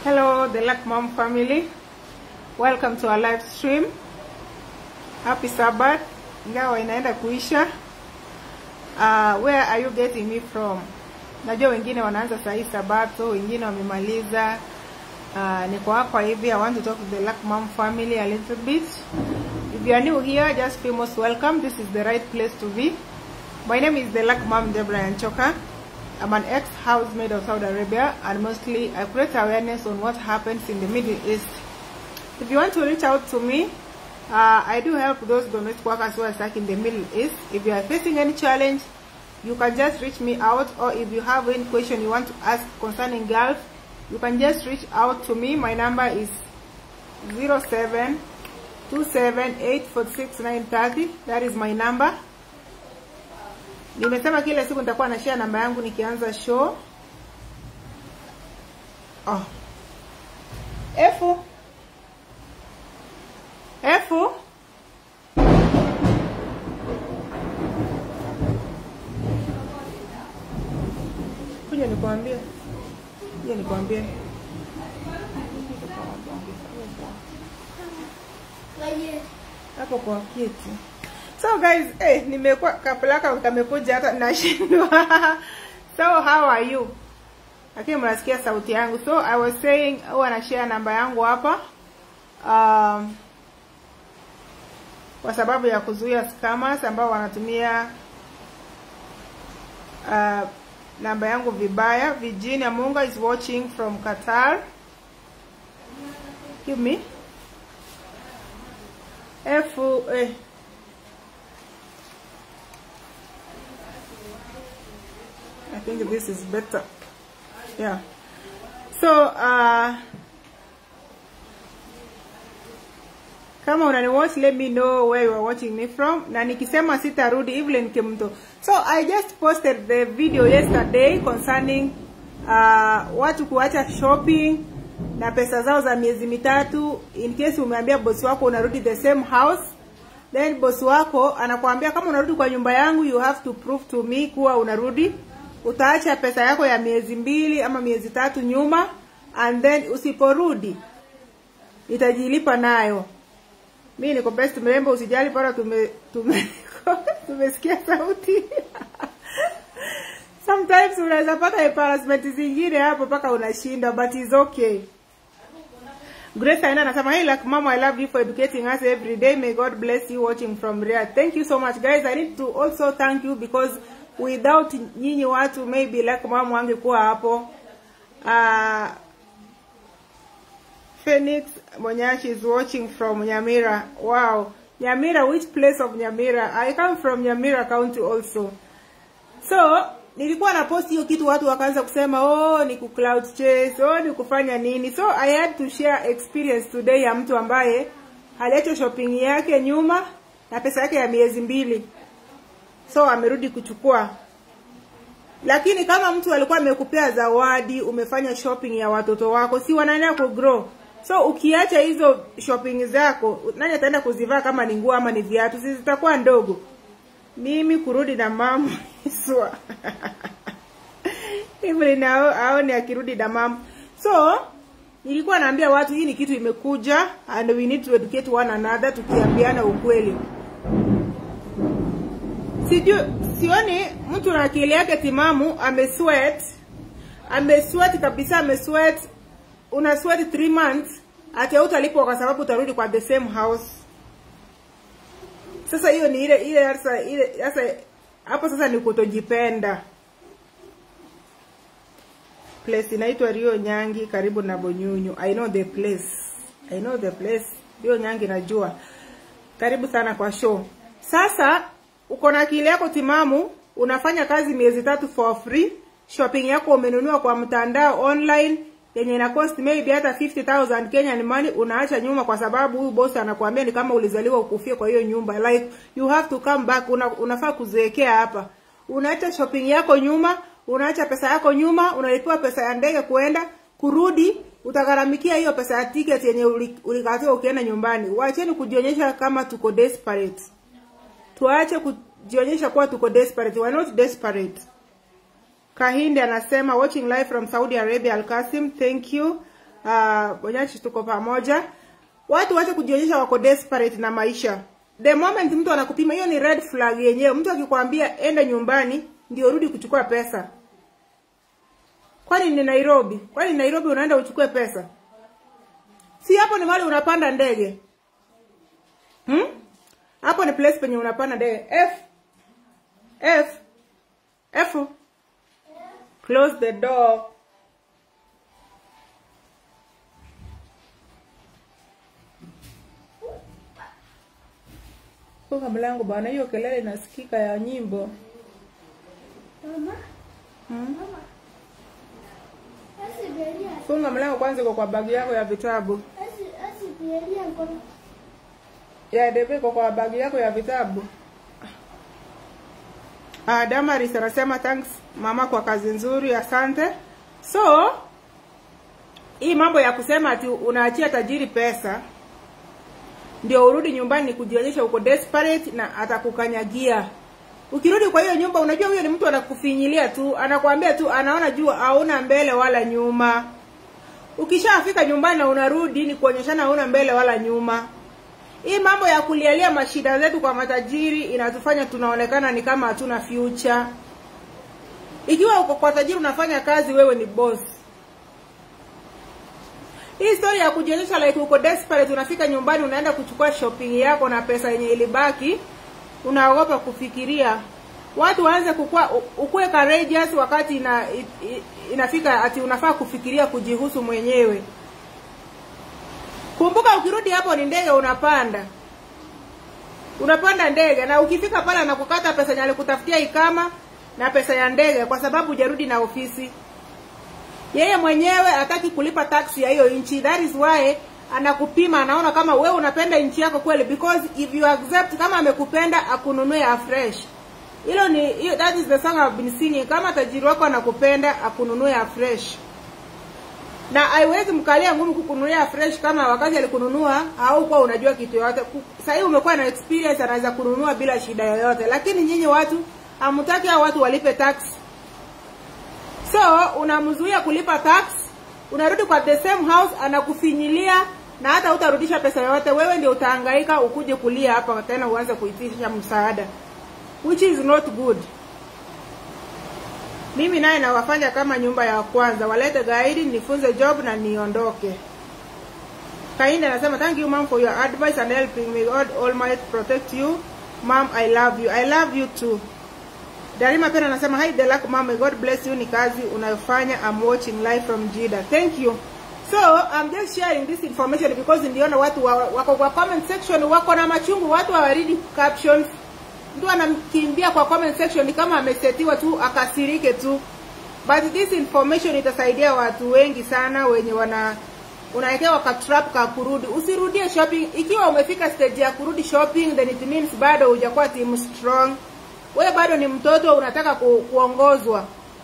Hello, the Luck Mom family. Welcome to our live stream. Happy Sabbath. Ingawa inaenda kuisha. Uh, where are you getting me from? Najua wengine wanaanza saa hii Sabato, wengine wamemaliza. Uh, niko hapa hivi. I want to talk to the Luck Mom family a little bit. If you are new here, just feel most welcome. This is the right place to be. My name is the Luck Mom Deborah Anchoka. I'm an ex-housemaid of Saudi Arabia and mostly I create awareness on what happens in the Middle East. If you want to reach out to me, uh, I do help those domestic workers who are stuck in the Middle East. If you are facing any challenge, you can just reach me out or if you have any question you want to ask concerning Gulf, you can just reach out to me. My number is 07 27846 That is my number. Nimesema kila siku nitakuwa na share namba yangu nikianza show. Oh. Efu. Efu. Kuja nikwambie. Kuja nikwambie. Hapo kwa kiti. So guys, eh, nimekuwa kapelaka kamekuja hata nashindwa. so how are you? Lakini mnasikia sauti yangu. So I was saying huwa na share namba yangu hapa. Um, kwa sababu ya kuzuia scammers ambao wanatumia uh, namba yangu vibaya. Virginia Munga is watching from Qatar. Give me. F eh, I think this is better. Yeah. So, uh, kama unani watch let me know where you are watching me from na nikisema sitarudi Evelyn Kimto. So I just posted the video yesterday concerning uh, watu kuacha shopping na pesa zao za miezi mitatu in case umeambia bosi wako unarudi the same house then bosi wako anakuambia kama unarudi kwa nyumba yangu you have to prove to me kuwa unarudi utaacha pesa yako ya miezi mbili ama miezi tatu nyuma and then usiporudi nitajilipa nayo mi niko best mrembo usijali para tume tume tumesikia sauti sometimes unaweza pata embarrassment zingine hapo mpaka unashinda but is okay Grace Aina anasema hey like mama I love you for educating us every day may God bless you watching from Riyadh thank you so much guys I need to also thank you because without nyinyi watu maybe like mama angekuwa hapo uh, Phoenix Monyashi is watching from Nyamira wow Nyamira which place of Nyamira I come from Nyamira county also so nilikuwa na post hiyo kitu watu wakaanza kusema oh ni ku cloud chase oh ni kufanya nini so I had to share experience today ya mtu ambaye aliacha shopping yake nyuma na pesa yake ya miezi mbili so amerudi kuchukua lakini kama mtu alikuwa amekupea zawadi umefanya shopping ya watoto wako si wanaendelea kugrow so ukiacha hizo shopping zako nani ataenda kuzivaa kama ni nguo ama ni viatu si zitakuwa ndogo mimi kurudi na mama iswa Evelyn aone akirudi na mama so nilikuwa naambia watu hii ni kitu imekuja and we need to educate one another tukiambiana ukweli sijui sioni mtu na akili yake timamu amesweat amesweat kabisa amesweat una sweat 3 months ati hautalipwa kwa sababu utarudi kwa the same house sasa hiyo ni ile ile sasa ile sasa hapo sasa ni kutojipenda place inaitwa Rio Nyangi karibu na Bonyunyu I know the place I know the place Rio Nyangi najua karibu sana kwa show sasa uko na akili yako timamu unafanya kazi miezi tatu for free shopping yako umenunua kwa mtandao online yenye ina cost maybe hata 50000 Kenyan money unaacha nyuma kwa sababu huyu boss anakuambia ni kama ulizaliwa ukufie kwa hiyo nyumba like you have to come back una, unafaa kuzeekea hapa unaacha shopping yako nyuma unaacha pesa yako nyuma unalipiwa pesa ya ndege kuenda kurudi utagharamikia hiyo pesa ya ticket yenye ulikatiwa ukienda nyumbani waacheni kujionyesha kama tuko desperate tuache kujionyesha kuwa tuko desperate we are not desperate Kahinde anasema watching live from Saudi Arabia Al Qasim thank you uh, Bonyachi tuko pamoja. Watu wache kujionyesha wako desperate na maisha. The moment mtu anakupima, hiyo ni red flag yenyewe. Mtu akikwambia enda nyumbani ndio rudi kuchukua pesa. Kwani ni Nairobi? Kwani Nairobi unaenda uchukue pesa? Si hapo ni mahali unapanda ndege. Hmm? Hapo ni place penye unapanda ndege. F F F Close the door. Funga mlango bwana, hiyo kelele inasikika ya nyimbo. Mama, Hmm? mama. Asi beria, Funga mlango kwanza, iko kwa bagi yako ya vitabu. asi asi beria ngono. Ya debe iko kwa bagi yako ya vitabu. Ah, Damaris anasema thanks mama kwa kazi nzuri, asante. So hii mambo ya kusema ati unaachia tajiri pesa ndio urudi nyumbani kujionyesha uko desperate na atakukanyagia. Ukirudi kwa hiyo nyumba, unajua huyo ni mtu anakufinyilia tu, anakuambia tu, anaona juu hauna mbele wala nyuma. Ukishafika nyumbani na unarudi ni kuonyeshana hauna mbele wala nyuma. Hii mambo ya kulialia mashida zetu kwa matajiri inatufanya tunaonekana ni kama hatuna future. Ikiwa uko kwa tajiri unafanya kazi, wewe ni boss. Hii story ya kujionyesha like uko desperate, unafika nyumbani unaenda kuchukua shopping yako na pesa yenye ilibaki, unaogopa kufikiria. Watu waanze kukua ukue courageous wakati ina, i- i- inafika ati unafaa kufikiria kujihusu mwenyewe. Kumbuka ukirudi hapo ni ndege unapanda. Unapanda ndege na ukifika pale anakukata pesa yenye alikutafutia ikama na pesa ya ndege kwa sababu hujarudi na ofisi. Yeye mwenyewe hataki kulipa tax ya hiyo nchi. That is why anakupima, anaona kama wewe unapenda nchi yako kweli, because if you accept kama amekupenda akununue afresh. Hilo ni hiyo, that is the song I've been singing. Kama tajiri wako anakupenda akununue afresh na haiwezi mkalia ngumu kukununulia fresh kama wakati alikununua au kwa unajua kitu yoyote. Sasa hivi umekuwa na experience, anaweza kununua bila shida yoyote, lakini nyinyi watu hamtaki hao watu walipe tax, so unamzuia kulipa tax, unarudi kwa the same house, anakufinyilia na hata utarudisha pesa yoyote. Wewe ndio utahangaika ukuje kulia hapa tena uanze kuitisha msaada, which is not good. Mimi naye nawafanya kama nyumba ya kwanza, walete gaidi, nifunze job na niondoke. Kainde anasema thank you mom for your advice and helping me. God Almighty protect you. Mom, I love you. I love you too. Darima pena anasema hi Delak mom, may God bless you. Ni kazi unayofanya. I'm watching live from Jida. Thank you. So I'm just sharing this information because ndiona watu wa, wako kwa comment section wako na machungu, watu hawaridi captions mtu anamkimbia kwa comment section ni kama amesetiwa tu akasirike tu but this information itasaidia watu wengi sana wenye wana unawekewa ka trap ka kurudi usirudie shopping ikiwa umefika stage ya kurudi shopping then it means bado hujakuwa team strong wewe bado ni mtoto unataka ku, kuongozwa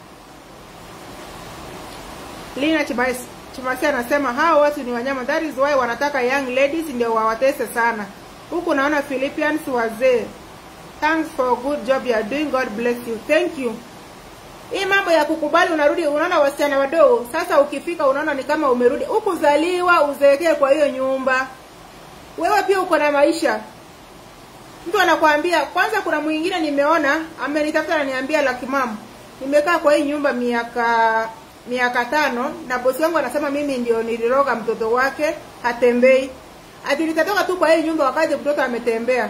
Lina Chimasi Chimasi anasema hao watu ni wanyama that is why wanataka young ladies ndio wawatese sana huku naona Philippians wazee Thanks for good job you are doing. God bless you. Thank you. Hii mambo ya kukubali unarudi unaona wasichana wadogo. Sasa ukifika unaona ni kama umerudi. Ukuzaliwa uzeekee kwa hiyo nyumba. Wewe pia uko na maisha. Mtu anakuambia kwanza kuna mwingine nimeona amenitafuta ananiambia laki mama. Nimekaa kwa hii nyumba miaka miaka tano na bosi wangu anasema mimi ndio niliroga mtoto wake hatembei. Ati nitatoka tu kwa hii nyumba wakati mtoto ametembea.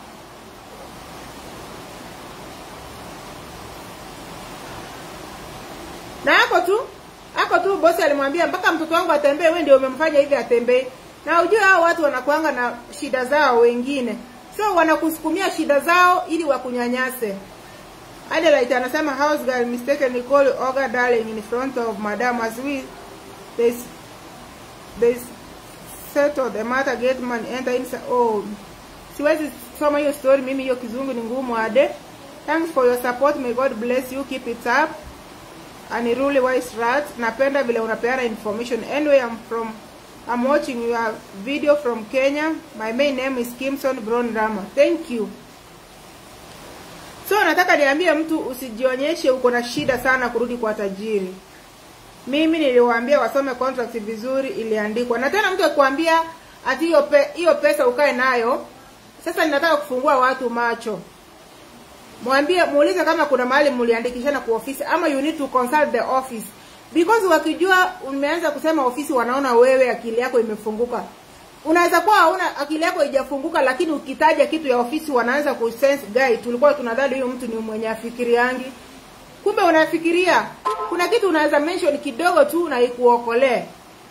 na hapo tu hapo tu bosi alimwambia mpaka mtoto wangu atembee, wewe ndio umemfanya hivi atembee. Na ujue hao watu wanakuanga na shida zao wengine, so wanakusukumia shida zao ili wakunyanyase. Adelaide anasema house girl mistakenly call Olga darling in front of madam as we they they settle the matter get man enter inside. Oh, siwezi soma hiyo story mimi, hiyo kizungu ni ngumu ade. Thanks for your support, may God bless you, keep it up. Aniruli Wise Rat, napenda vile unapeana information. Anyway, I'm from I'm watching your video from Kenya. My main name is Kimson Brown Rama. Thank you. So nataka niambie mtu usijionyeshe uko na shida sana kurudi kwa tajiri. mimi niliwaambia wasome contract vizuri iliandikwa na tena mtu akikwambia ati hiyo pe, hiyo pesa ukae nayo sasa ninataka kufungua watu macho mwambie muulize kama kuna mahali mliandikishana kwa ofisi ama you need to consult the office because wakijua umeanza kusema ofisi wanaona wewe akili yako imefunguka unaweza kuwa hauna akili yako haijafunguka lakini ukitaja kitu ya ofisi wanaanza kusense guy tulikuwa tunadhani huyu mtu ni mwenye afikiriangi kumbe unafikiria kuna kitu unaweza mention kidogo tu na ikuokolee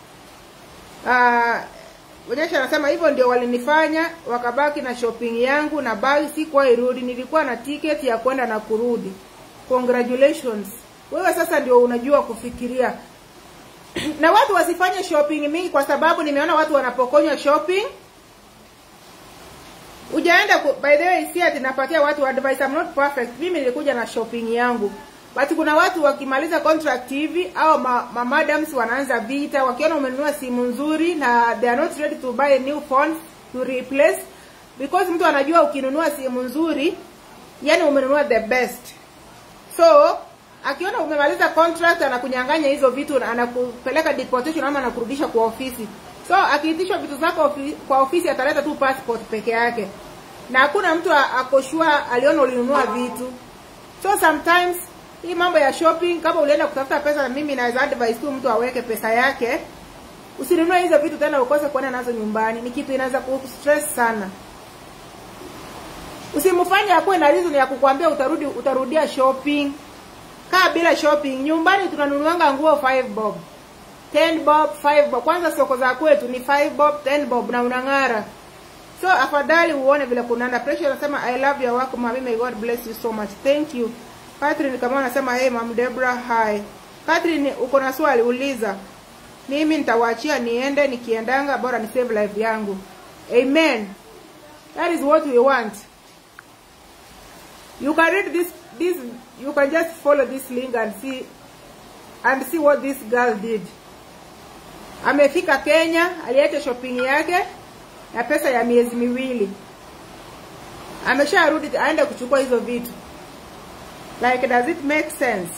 Ah, Onyesha anasema hivyo ndio walinifanya wakabaki na shopping yangu na bagi sikuwa irudi, nilikuwa na ticket ya kwenda na kurudi. Congratulations. Wewe sasa ndio unajua kufikiria. na watu wasifanye shopping mingi kwa sababu nimeona watu wanapokonywa shopping. Ujaenda ku, by the way si ati napatia watu advice I'm not perfect. Mimi nilikuja na shopping yangu. But kuna watu wakimaliza contract hivi au ma, ma madams wanaanza vita wakiona umenunua simu nzuri na they are not ready to buy a new phone to replace because mtu anajua ukinunua simu nzuri yani umenunua the best. So akiona umemaliza contract anakunyang'anya hizo vitu na anakupeleka deportation ama anakurudisha kwa ofisi. So akiitishwa vitu zako ofi, kwa ofisi ataleta tu passport peke yake. Na hakuna mtu a- akoshua aliona ulinunua vitu. So sometimes hii mambo ya shopping kama ulienda kutafuta pesa na mimi naweza advise tu mtu aweke pesa yake. Usinunue hizo vitu tena ukose kuenda nazo nyumbani. Ni kitu inaweza kustress sana. Usimfanye akuwe na reason ya kukwambia utarudi utarudia shopping. Kaa bila shopping. Nyumbani tunanunuanga nguo 5 bob. 10 bob, 5 bob. Kwanza soko za kwetu ni 5 bob, 10 bob na unang'ara. So afadhali uone vile kunaenda. Pressure anasema I love your work mami, may God bless you so much. Thank you. Catherine kama anasema hey mam Debra hi. Catherine uko na swali uliza. Mimi nitawaachia niende nikiendanga bora ni save life yangu. Amen. That is what we want. You can read this this you can just follow this link and see and see what this girl did. Amefika Kenya, aliacha shopping yake na pesa ya miezi miwili. Amesharudi aende kuchukua hizo vitu. Like does it make sense?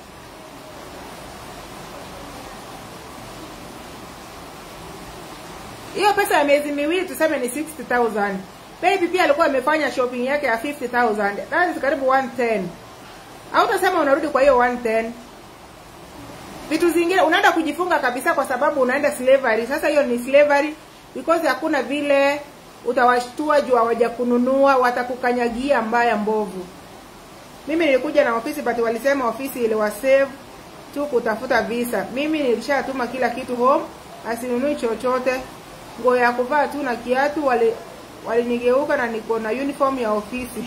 Hiyo pesa ya miezi miwili tuseme ni 60,000. Baby pia alikuwa amefanya shopping yake ya 50,000. That is karibu 110. Hautasema unarudi kwa hiyo 110. Vitu zingine unaenda kujifunga kabisa kwa sababu unaenda slavery. Sasa hiyo ni slavery because hakuna vile utawashtua juu hawaja kununua, watakukanyagia mbaya mbovu. Mimi nilikuja na ofisi but walisema ofisi iliwasave tu kutafuta visa. Mimi nilishatuma kila kitu home, asinunui chochote, nguo ya kuvaa tu na kiatu. Wali walinigeuka na niko na uniform ya ofisi.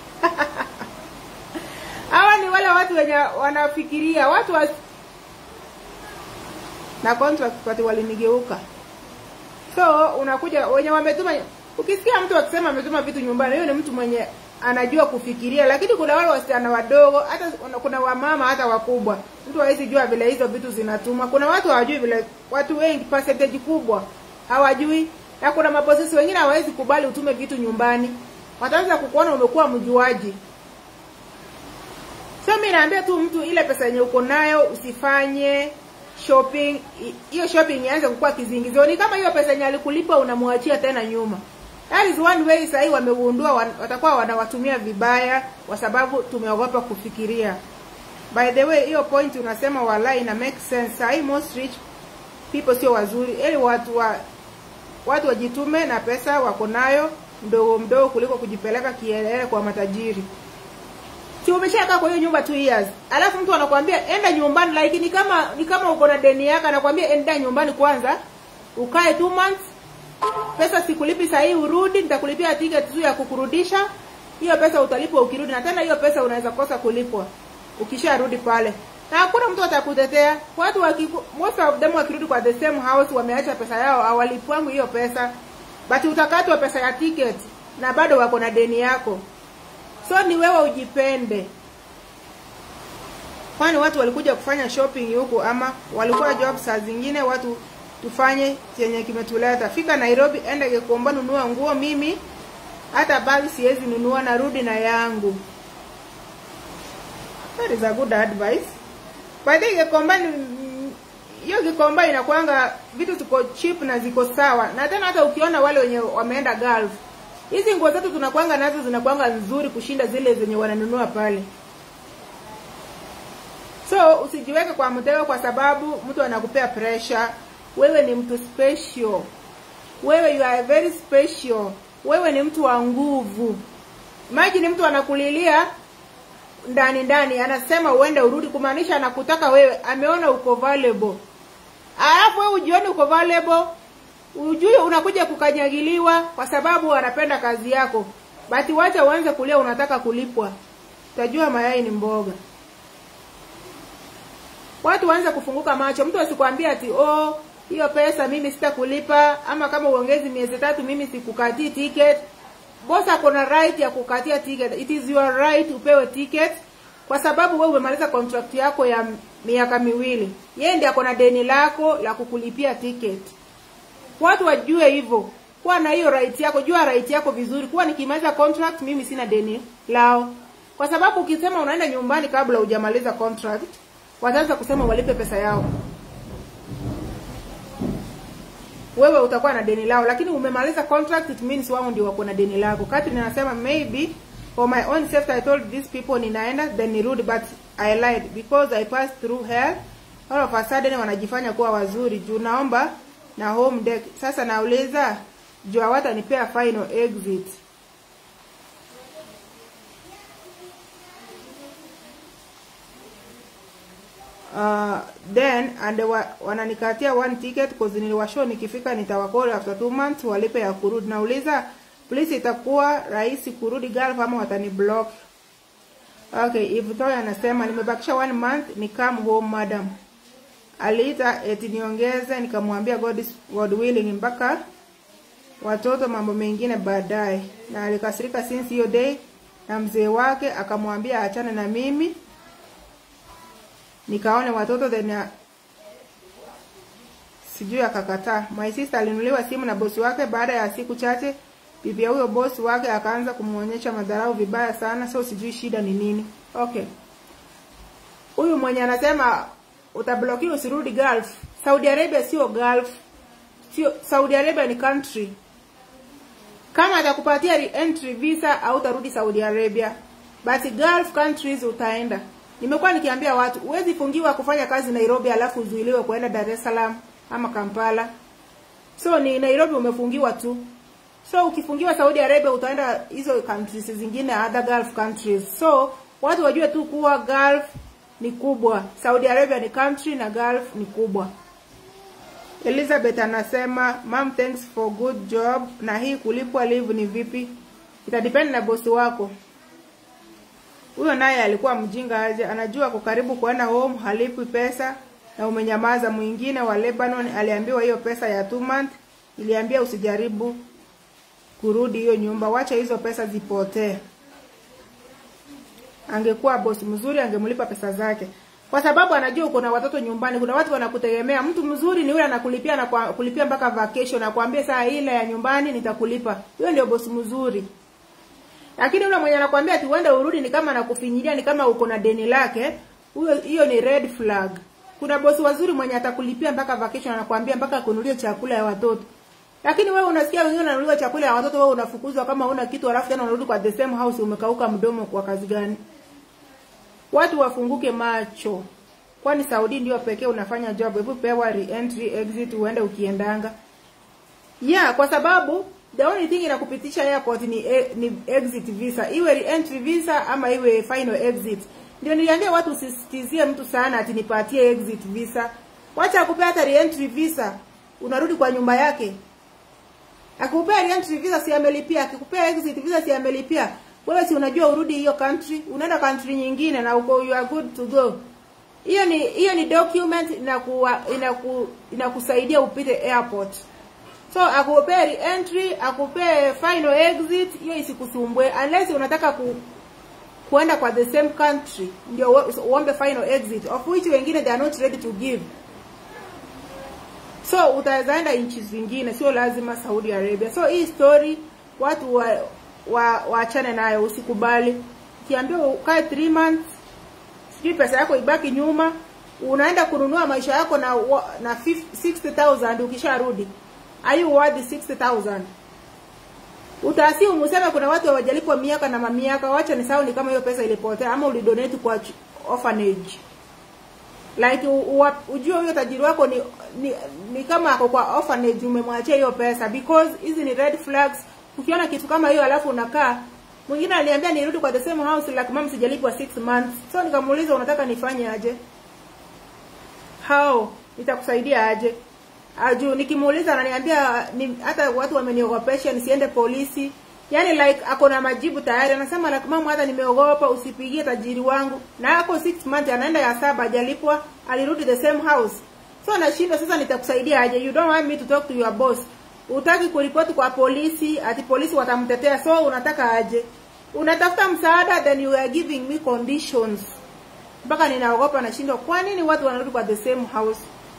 Hawa ni wale watu wenye wanafikiria watu wa... na contract but walinigeuka. So unakuja wenye wametuma, ukisikia mtu akisema ametuma vitu nyumbani, huyo ni mtu mwenye anajua kufikiria, lakini kuna wale wasichana wadogo, hata kuna wamama hata wakubwa, mtu hawezi jua vile hizo vitu zinatuma. Kuna watu hawajui vile, watu wengi percentage kubwa hawajui, na kuna maposesi wengine hawawezi kubali utume vitu nyumbani, wataanza kukuona umekuwa mjuaji. So mimi naambia tu mtu, ile pesa yenye uko nayo usifanye shopping hiyo shopping ianze kukuwa kizingizio. Ni kama hiyo pesa yenye alikulipa unamwachia tena nyuma. That is one way sahii wamegundua wan, watakuwa wanawatumia vibaya kwa sababu tumeogopa kufikiria. By the way, hiyo point unasema wala ina make sense. Sahii most rich people sio wazuri. Ili watu wa watu wajitume na pesa wako nayo mdogo mdogo kuliko kujipeleka kielele kwa matajiri. Si umeshakaa kwa hiyo nyumba two years. Alafu mtu anakuambia enda nyumbani like ni kama ni kama uko na deni yako anakuambia enda nyumbani kwanza. Ukae two months. Pesa sikulipi saa hii urudi, nitakulipia ticket tu ya kukurudisha. Hiyo pesa utalipwa ukirudi na tena hiyo pesa unaweza kosa kulipwa ukisharudi pale. Na hakuna mtu atakutetea. Watu waki, most of them wakirudi kwa the same house wameacha pesa yao hawalipwangu hiyo pesa. But utakatwa pesa ya ticket na bado wako na deni yako. So ni wewe ujipende. Kwani watu walikuja kufanya shopping huku ama walikuwa job saa zingine watu tufanye chenye kimetuleta. Fika Nairobi, enda Gikomba, nunua nguo. Mimi hata bagi siwezi nunua, narudi na yangu. That is a good advice. By the way, Gikomba ni hiyo Gikomba inakwanga vitu ziko cheap na ziko sawa, na tena hata ukiona wale wenye wameenda Gulf, hizi nguo zetu tunakwanga nazo zinakwanga nzuri kushinda zile zenye wananunua pale. So usijiweke kwa mtego kwa sababu mtu anakupea pressure. Wewe ni mtu special, wewe you are very special, wewe ni mtu wa nguvu. Imagine mtu anakulilia ndani ndani, anasema uende urudi, kumaanisha anakutaka wewe, ameona uko valuable, alafu wewe ujione uko valuable, ujue unakuja kukanyagiliwa kwa sababu anapenda kazi yako. Bati wacha uanze kulia, unataka kulipwa, utajua mayai ni mboga. Watu waanze kufunguka macho. Mtu asikwambie ati oh, hiyo pesa mimi sitakulipa, ama kama uongezi miezi tatu mimi sikukatii ticket. Boss ako na right ya kukatia ticket. It is your right upewe ticket kwa sababu wewe umemaliza contract yako ya miaka miwili. Yeye ndiye ako na deni lako la kukulipia ticket. Watu wajue hivyo. Kuwa na hiyo right yako, jua right yako vizuri. Kuwa nikimaliza contract mimi sina deni lao. Kwa sababu ukisema unaenda nyumbani kabla hujamaliza contract, wataanza kusema walipe pesa yao. Wewe utakuwa na deni lao, lakini umemaliza contract, it means wao ndio wako na deni lako. Catherine anasema maybe for my own safety I told these people ninaenda then nirudi, but I lied because I passed through hell. All of a sudden wanajifanya kuwa wazuri juu naomba na home deck. Sasa nauliza juu hawatanipea final exit. uh, then and wa, wananikatia one ticket cause niliwashow nikifika nitawakoli after two months walipe ya kurudi. Nauliza please, itakuwa rahisi kurudi Gulf ama watani block? Okay, if Toy anasema nimebakisha one month ni come home madam. Aliita eti niongeze, nikamwambia God, is, God willing mpaka watoto mambo mengine baadaye, na alikasirika since hiyo day, na mzee wake akamwambia achane na mimi nikaone watoto then uh, sijui akakataa. My sister alinunuliwa simu na bosi wake. Baada ya siku chache, bibi ya huyo bosi wake akaanza kumuonyesha madharau vibaya sana, so sijui shida ni nini. Okay, huyu mwenye anasema utablokiwa usirudi Gulf. Saudi Arabia sio Gulf, sio Saudi Arabia ni country. Kama atakupatia re-entry visa au utarudi Saudi Arabia, basi Gulf countries utaenda. Nimekuwa nikiambia watu huwezi fungiwa kufanya kazi Nairobi alafu uzuiliwe kuenda Dar es Salaam ama Kampala. So ni Nairobi umefungiwa tu. So ukifungiwa Saudi Arabia utaenda hizo countries zingine other Gulf countries. So watu wajue tu kuwa Gulf ni kubwa. Saudi Arabia ni country na Gulf ni kubwa. Elizabeth anasema, "Mom, thanks for good job." Na hii kulipwa leave ni vipi? Itadepend na bosi wako. Huyo naye alikuwa mjinga aje, anajua ako karibu kuenda home, halipwi pesa na umenyamaza. Mwingine wa Lebanon aliambiwa hiyo pesa ya two month, iliambia usijaribu kurudi hiyo nyumba, wacha hizo pesa zipotee. Angekuwa bosi mzuri, angemlipa pesa zake, kwa sababu anajua uko na watoto nyumbani. Kuna watu wanakutegemea. Mtu mzuri ni yule anakulipia na kwa, kulipia mpaka vacation, nakwambia saa ile ya nyumbani nitakulipa. Huyo ndio bosi mzuri. Lakini yule mwenye anakuambia ati uende urudi ni kama anakufinyilia, ni kama uko na deni lake, huyo hiyo ni red flag. Kuna bosi wazuri mwenye atakulipia mpaka vacation, anakuambia mpaka kununulia chakula ya watoto. Lakini wewe unasikia wengine wananunulia chakula ya watoto, wewe unafukuzwa kama huna kitu, alafu tena unarudi kwa the same house umekauka mdomo kwa kazi gani? Watu wafunguke macho. Kwani Saudi ndio pekee unafanya job, hebu pewa re-entry exit uende ukiendanga. Yeah, kwa sababu the only thing inakupitisha airport ni, e, ni exit visa, iwe re-entry visa ama iwe final exit. Ndio niliambia watu usisitizie mtu sana ati nipatie exit visa. Wacha akupea hata re-entry visa, unarudi kwa nyumba yake. Akikupea re-entry visa si amelipia, akikupea exit visa si amelipia. Wewe si unajua urudi hiyo country, unaenda country nyingine na uko you are good to go. Hiyo ni hiyo ni document inaku inaku inakusaidia upite airport. So akupee re-entry, akupee final exit, hiyo isikusumbue unless unataka ku kuenda kwa the same country ndio uombe final exit of which wengine they are not ready to give. So utaweza enda nchi zingine, sio lazima Saudi Arabia. So hii story watu wa wa waachane nayo, usikubali. Ukiambiwa ukae 3 months, sijui pesa yako ibaki nyuma, unaenda kununua maisha yako na wa- na 50 60000 ukisharudi are you worth 60000 utaasimu useme kuna watu hawajalipwa miaka na mamiaka wacha ni sawa ni kama hiyo pesa ilipotea ama ulidonate kwa ch- orphanage like u- u- ujue huyo tajiri wako ni, ni ni kama ako kwa orphanage umemwachia hiyo pesa because hizi ni red flags ukiona kitu kama hiyo alafu unakaa mwingine aliniambia nirudi kwa the same house like mama sijalipwa 6 months so nikamuuliza unataka nifanye aje how nitakusaidia aje aju nikimuuliza ananiambia ni, hata watu wameniogopesha nisiende polisi yani like ako na majibu tayari anasema like mama hata nimeogopa usipigie tajiri wangu na ako 6 months anaenda ya saba hajalipwa alirudi the same house so anashindwa sasa nitakusaidia aje you don't want me to talk to your boss utaki kuripoti kwa polisi ati polisi watamtetea so unataka aje unatafuta msaada then you are giving me conditions mpaka ninaogopa nashindwa kwa nini watu wanarudi kwa the same house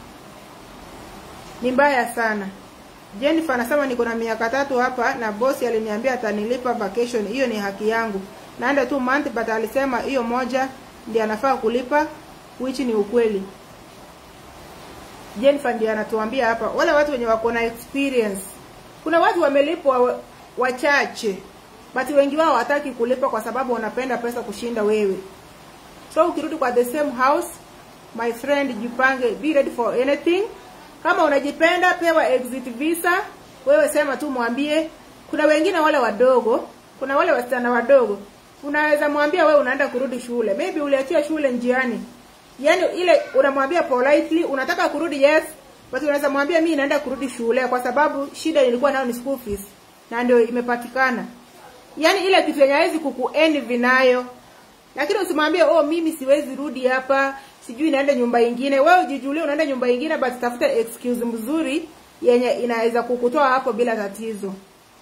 ni mbaya sana Jennifer anasema niko na miaka tatu hapa na bosi aliniambia atanilipa vacation. Hiyo ni haki yangu. Naenda tu month but alisema hiyo moja ndiye anafaa kulipa which ni ukweli. Jennifer ndiye anatuambia hapa wale watu wenye wako na experience. Kuna watu wamelipwa wa- wachache but wengi wao hataki kulipa kwa sababu wanapenda pesa kushinda wewe. So ukirudi kwa the same house, my friend, jipange, be ready for anything. Kama unajipenda, pewa exit visa. Wewe sema tu, mwambie. Kuna wengine wale wadogo, kuna wale wasichana wadogo, unaweza mwambia wewe unaenda kurudi shule, maybe uliachia shule njiani, yani ile unamwambia politely, unataka kurudi yes, but unaweza mwambia mimi naenda kurudi shule kwa sababu shida nilikuwa nayo ni school fees na ndio imepatikana. Yani ile kitu yenye hawezi kukuenvy nayo lakini usimwambie oh mimi siwezi rudi hapa sijui naenda nyumba ingine wewe ujijulie unaenda nyumba ingine but tafuta excuse mzuri yenye inaweza kukutoa hapo bila tatizo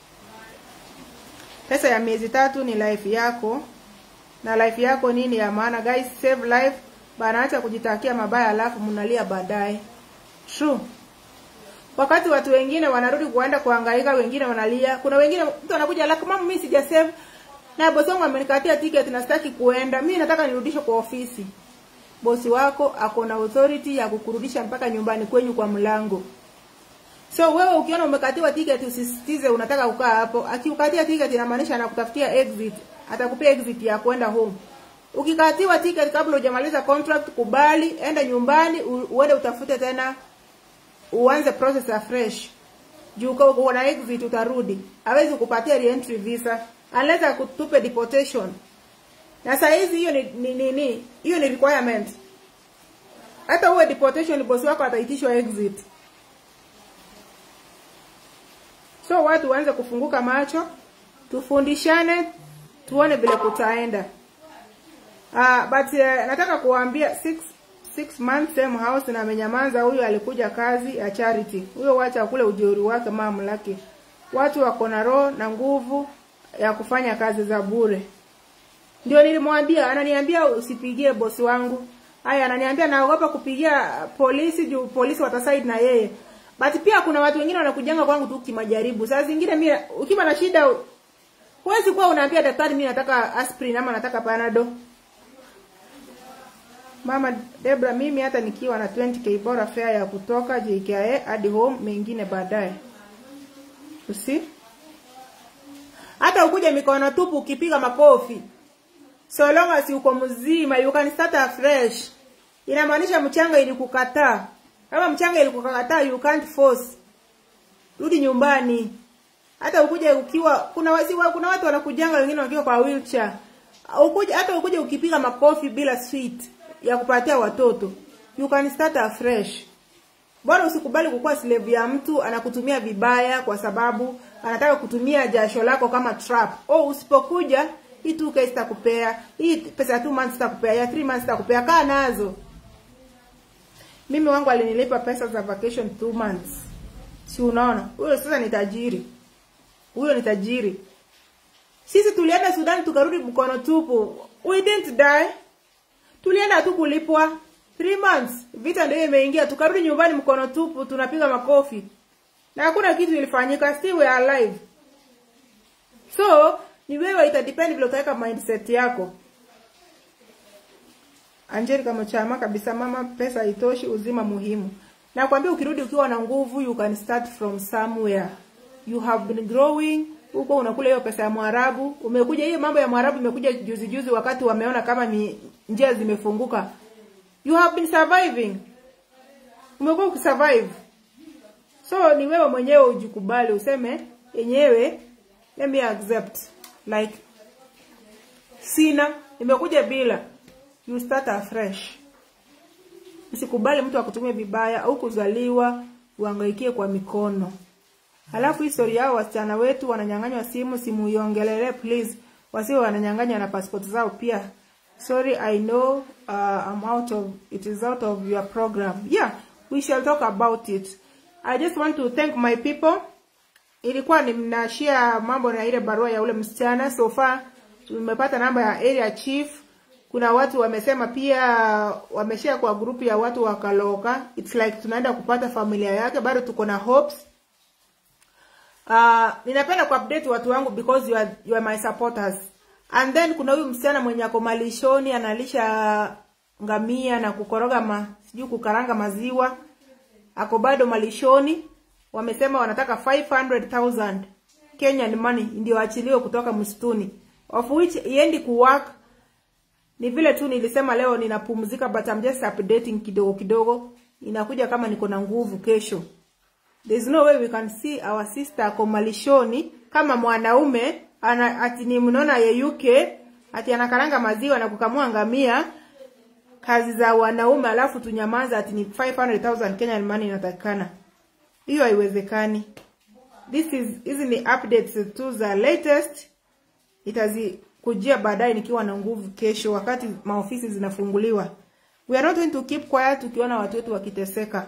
pesa ya miezi tatu ni life yako na life yako nini ya maana guys save life bana acha kujitakia mabaya alafu mnalia baadaye true wakati watu wengine wanarudi kuenda kuhangaika wengine wanalia kuna wengine mtu anakuja like mama mimi sija save na bosi wangu amenikatia ticket na sitaki kuenda mimi nataka nirudishe kwa ofisi bosi wako ako na authority ya kukurudisha mpaka nyumbani kwenyu kwa mlango so wewe ukiona umekatiwa ticket usisitize unataka kukaa hapo akiukatia ticket inamaanisha anakutafutia exit atakupia exit ya kwenda home ukikatiwa ticket kabla hujamaliza contract kubali enda nyumbani u- uende utafute tena uanze process afresh juu kwa uko na exit utarudi hawezi kupatia reentry visa unless akutupe deportation na saa hizi hiyo ni ni nini hiyo ni requirement hata uwe deportation bosi wako ataitishwa exit so watu waanze kufunguka macho tufundishane tuone vile kutaenda uh, but uh, nataka kuwaambia six, six months same house na amenyamaza huyo alikuja kazi ya charity huyo wacha kule ujeuri wake mamlaki watu wako na roho na nguvu ya kufanya kazi za bure ndio nilimwambia ananiambia usipigie bosi wangu haya ananiambia naogopa kupigia polisi juu polisi watasaid na yeye but pia kuna watu wengine wanakujanga kwangu tu kimajaribu saa zingine mimi ukiwa na shida huwezi kuwa unaambia daktari mimi nataka aspirin ama nataka panado mama Debra mimi hata nikiwa na 20k bora fare ya kutoka JKIA hadi home mengine baadaye usi hata ukuje mikono tupu ukipiga makofi so long as uko mzima you can start afresh inamaanisha mchanga ilikukataa kama mchanga ilikukataa you can't force rudi nyumbani hata ukuje ukiwa kuna wasi, kuna watu wanakujanga wengine wakiwa kwa wheelchair ukuje hata ukuje ukipiga makofi bila sweet ya kupatia watoto you can start afresh bora usikubali kukuwa slave ya mtu anakutumia vibaya kwa sababu anataka kutumia jasho lako kama trap oh usipokuja hii 2k sitakupea hii pesa ya 2 months sitakupea ya 3 months sitakupea kaa nazo mimi wangu alinilipa pesa za vacation 2 months si unaona huyo sasa ni tajiri huyo ni tajiri sisi tulienda Sudan tukarudi mkono tupu we didn't die tulienda tu kulipwa 3 months vita ndio imeingia tukarudi nyumbani mkono tupu tunapiga makofi na hakuna kitu ilifanyika still we are alive so ni wewe ita depend vile utaweka mindset yako Angelica Mchama kabisa, mama, pesa haitoshi, uzima muhimu. Nakwambia ukirudi ukiwa na nguvu, you can start from somewhere. You have been growing huko, unakula hiyo pesa ya Mwarabu. Umekuja hiyo mambo ya Mwarabu imekuja juzi juzi, wakati wameona kama ni njia zimefunguka. You have been surviving, umekuwa ukisurvive. So ni wewe mwenyewe ujikubali, useme yenyewe, let me accept like sina, nimekuja bila. You start afresh. Usikubali mtu akutumie vibaya au kuzaliwa uhangaikie kwa mikono. Halafu history yao wasichana wetu wananyang'anywa simu, simu iongelele please. Wasiwe wananyang'anywa na passport zao pia. Sorry, I know uh, I'm out of it is out of your program. Yeah, we shall talk about it. I just want to thank my people. Ilikuwa ni mnashare mambo na ile barua ya ule msichana. So far tumepata namba ya area chief. Kuna watu wamesema pia wameshare kwa grupu ya watu wa Kaloka. It's like tunaenda kupata familia yake, bado tuko na hopes. Uh, ninapenda kuupdate watu wangu because you are, you are my supporters. And then kuna huyu msichana mwenye ako malishoni analisha ngamia na kukoroga ma, sijui kukaranga maziwa. Ako bado malishoni. Wamesema wanataka 500,000 Kenyan money ndio achiliwe kutoka msituni. Of which iendi kuwork ni vile tu nilisema leo ninapumzika but I'm just updating kidogo kidogo. Inakuja kama niko na nguvu kesho. There's no way we can see our sister ako malishoni kama mwanaume ana, ati ni mnaona yeyuke ati anakaranga maziwa na kukamua ngamia kazi za wanaume alafu tunyamaza ati ni 500,000 Kenyan money inatakikana. Hiyo haiwezekani. This is hizi ni updates tu za latest itazikujia baadaye nikiwa na nguvu kesho wakati maofisi zinafunguliwa. We are not going to keep quiet tukiona watu wetu wakiteseka.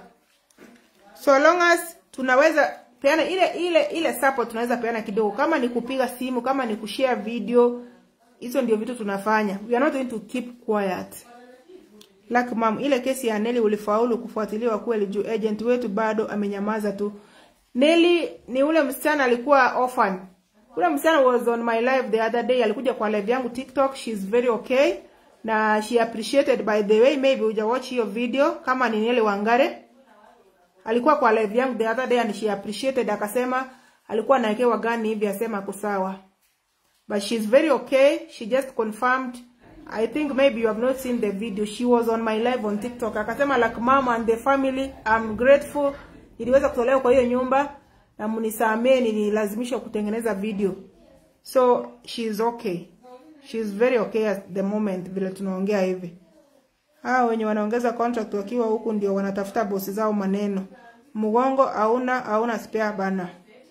So long as tunaweza peana ile ile ile support tunaweza peana kidogo, kama ni kupiga simu, kama ni kushare video, hizo ndio vitu tunafanya. We are not going to keep quiet. Like mom, ile kesi ya Nelly ulifaulu kufuatiliwa kweli juu agent wetu bado amenyamaza tu. Nelly ni ule msichana alikuwa orphan. Ule msichana was on my live the other day, alikuja kwa live yangu TikTok, she's very okay na she appreciated by the way, maybe uja watch hiyo video kama ni Nelly Wangare alikuwa kwa live yangu the other day and she appreciated, akasema alikuwa anawekewa gani hivi, asema ako sawa, but she's very okay. She just confirmed. I think maybe you have not seen the video. She was on my live on TikTok, akasema like mama and the family, I'm grateful iliweza kutolewa kwa hiyo nyumba na mnisamee, nililazimishwa kutengeneza video, so she's okay, she's very okay at the moment vile tunaongea hivi. Hao wenye wanaongeza contract wakiwa huku ndio wanatafuta bosi zao maneno. Mgongo hauna hauna spare bana.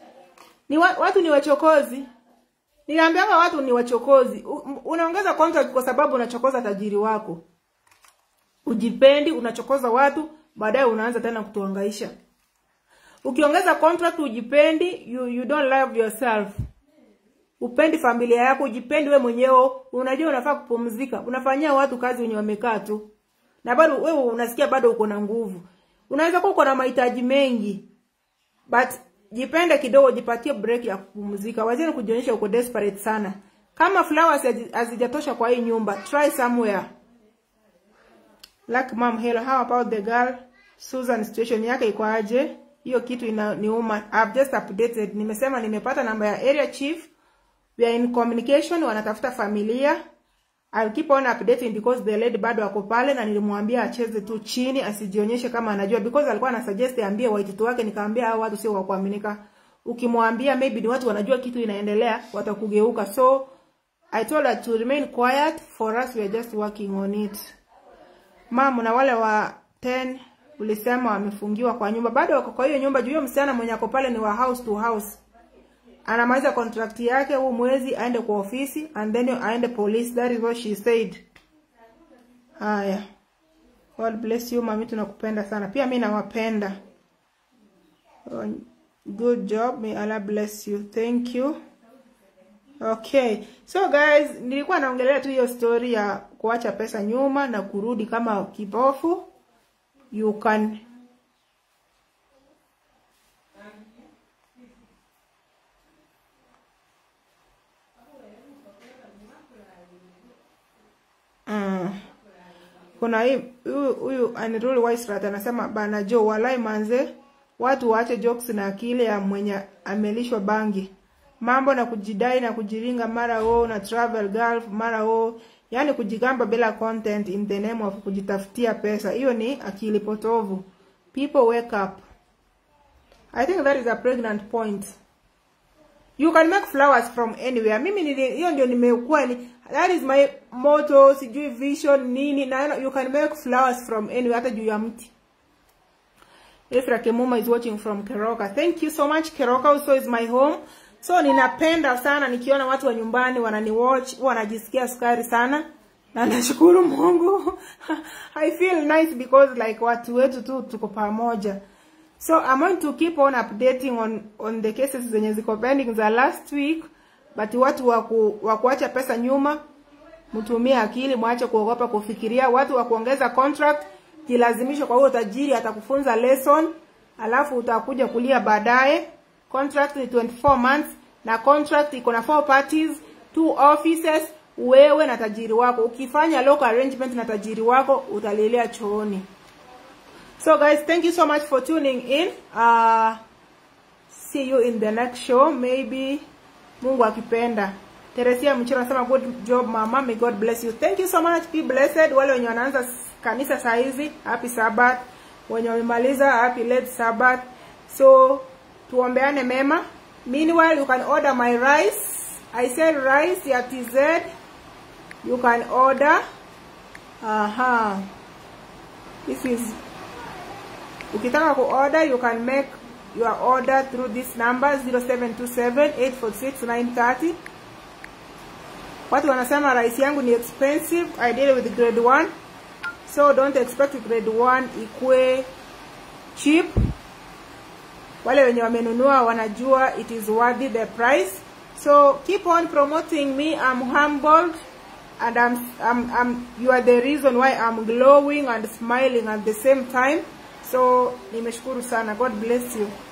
Ni wa, watu ni wachokozi. Niliambianga watu ni wachokozi. U, unaongeza contract kwa sababu unachokoza tajiri wako. Ujipendi, unachokoza watu, baadaye unaanza tena kutuangaisha. Ukiongeza contract ujipendi, you, you don't love yourself. Upendi familia yako, ujipendi we mwenyewe, unajua unafaa kupumzika. Unafanyia watu kazi wenye wamekaa tu. Na bado wewe unasikia bado uko na nguvu. Unaweza kuwa uko na mahitaji mengi. But jipende kidogo, jipatie break ya kupumzika. Wazini kujionyesha uko desperate sana. Kama flowers hazijatosha kwa hii nyumba, try somewhere. Like mom, hello, how about the girl? Susan situation yake iko aje? Hiyo kitu inaniuma. I've just updated. Nimesema nimepata namba ya area chief. We are in communication, wanatafuta familia. I'll keep on updating because the lady bado ako pale na nilimwambia acheze tu chini asijionyeshe kama anajua because alikuwa anasuggest ambie waititu wake, nikamwambia hao watu sio wa kuaminika. Ukimwambia maybe ni watu wanajua kitu inaendelea, watakugeuka. So I told her to remain quiet for us we are just working on it. Mama na wale wa 10 ulisema wamefungiwa kwa nyumba. Bado wako kwa hiyo nyumba juu hiyo msichana mwenye ako pale ni wa house to house anamaliza contract yake huu mwezi aende kwa ofisi and then aende police. That is what she said. Haya, God bless you mami, tunakupenda sana pia, mi nawapenda. Oh, good job, may Allah bless you, thank you. Okay, so guys, nilikuwa naongelea tu hiyo story ya kuacha pesa nyuma na kurudi kama kibofu. You can kuna hii huyu huyu Aniruli Waisrat anasema bana Jo, walai manze, watu waache jokes na akili ya mwenye amelishwa bangi, mambo na kujidai na kujiringa, mara wo na travel gulf, mara wo yani kujigamba bila content in the name of kujitafutia pesa. Hiyo ni akili potovu. People wake up. I think that is a pregnant point. You can make flowers from anywhere. Mimi nili hiyo ndio nimekuwa ni that is my motto, sijui vision nini na you can make flowers from anywhere hata juu ya mti. Efra Kemuma is watching from Keroka. Thank you so much. Keroka also is my home. So ninapenda sana nikiona watu wa nyumbani wananiwatch, wanajisikia sukari sana. Na nashukuru Mungu. I feel nice because like watu wetu tu tuko pamoja. So I'm going to keep on updating on on the cases zenye ziko pending za last week, but watu wa ku, wa kuacha pesa nyuma, mtumie akili, mwache kuogopa kufikiria. Watu wa kuongeza contract, jilazimisha kwa huo tajiri atakufunza lesson, alafu utakuja kulia baadaye. Contract ni 24 months na contract iko na four parties, two offices, wewe na tajiri wako. Ukifanya local arrangement na tajiri wako utalilia chooni. So guys, thank you so much for tuning in. Uh, see you in the next show. Maybe Mungu akipenda. Teresia Mchiro anasema good job mama, may God bless you. Thank you so much. Be blessed. Wale wenye wanaanza kanisa saa hizi, happy Sabbath. Wenye wamemaliza, happy late Sabbath. So tuombeane mema. Meanwhile, you can order my rice. I sell rice ya TZ. You can order. Aha. This is Ukitaka kuorder you can make your order through this number 0727846930. Watu wanasema rice yangu ni expensive. I deal with grade 1. So don't expect grade 1 ikue cheap. Wale wenye wamenunua wanajua it is worthy the price. So keep on promoting me. I'm humbled and I'm, I'm, I'm, you are the reason why I'm glowing and smiling at the same time. So nimeshukuru sana. God bless you.